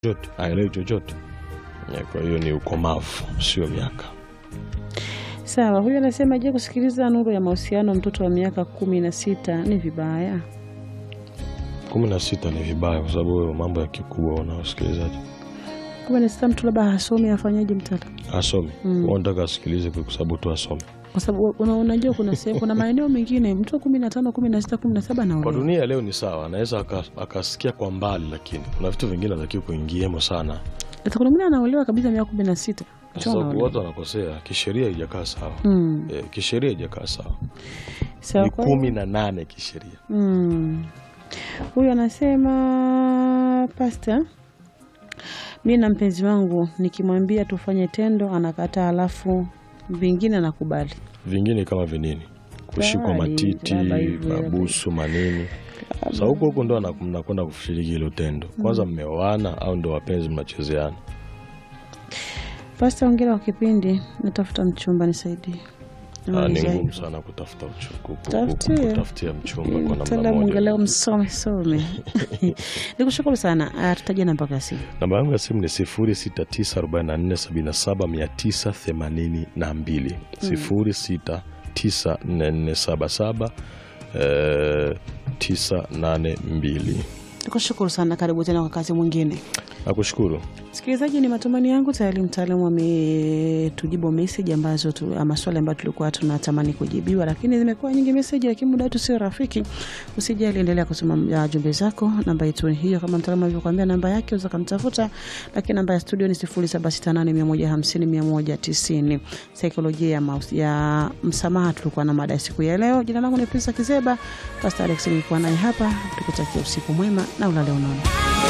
chochote, haelewi chochote. Eh, Kwa hiyo ni ukomavu, sio miaka. Sawa, huyu anasema je, kusikiliza nuru ya mahusiano mtoto wa miaka kumi na sita ni vibaya? kumi na sita ni vibaya, kwa sababu wewe mambo ya kikubwa unaosikilizaji kumi na sita mtu labda hasomi afanyaje mtata? asome Mm. mm. Unataka asikilize kwa sababu tu asome. Kwa sababu una- unajua kuna sehemu, kuna maeneo mengine mtu wa kumi na tano kumi na sita kumi na saba Kwa naolewa. dunia leo ni sawa, anaweza aka- akasikia kwa mbali, lakini kuna vitu vingine anatakiwa kuingiemo sana, Hata kuna mwingine anaolewa kabisa miaka kumi na sita kwa sababu watu wanakosea. Kisheria haijakaa sawa Mm. eh, kisheria haijakaa sawa, Sawa, ni kwa hiyo- kumi na nane kisheria. Mm. Huyu anasema pasta, mi na mpenzi wangu nikimwambia tufanye tendo anakataa, alafu vingine anakubali. Vingine kama vinini, kushikwa Bali, matiti, labda hivyo, mabusu, manini. Sasa huko huko ndo ana- mnakwenda kushiriki hilo tendo. Kwanza mmeoana au ndo wapenzi mnachezeana? Pasta, ongera wa kipindi, natafuta mchumba nisaidie. Ah, ni Nisaidie. ngumu sana kutafuta mchu- ku- ku- ku- Tafutie. kutafutia mchumba kwa namna Mtaalamu moja. angalau msome some. Nikushukuru sana. Ah, Tutaje namba kasi. Namba yangu ya simu ni 0694779982 0694477982 Nikushukuru sana, karibu tena kwa kazi mwingine. Nakushukuru. Msikilizaji, ni matumaini yangu tayari mtaalamu ametujibu meseji ambazo tu, ah, maswali ambayo tulikuwa tunatamani kujibiwa, lakini zimekuwa nyingi meseji, lakini muda wetu sio rafiki. Usijali, endelea kusoma ah, jumbe zako. Namba yetu ni hiyo, kama mtaalamu alivyokuambia, namba yake unaweza kumtafuta, lakini namba ya studio ni 0768150190. Saikolojia ya, maus- ya msamaha tulikuwa na mada ya siku ya leo. Jina langu ni Prince Kizeba, Pastor Alex nilikuwa naye hapa, tukutakia usiku mwema na ulale unono.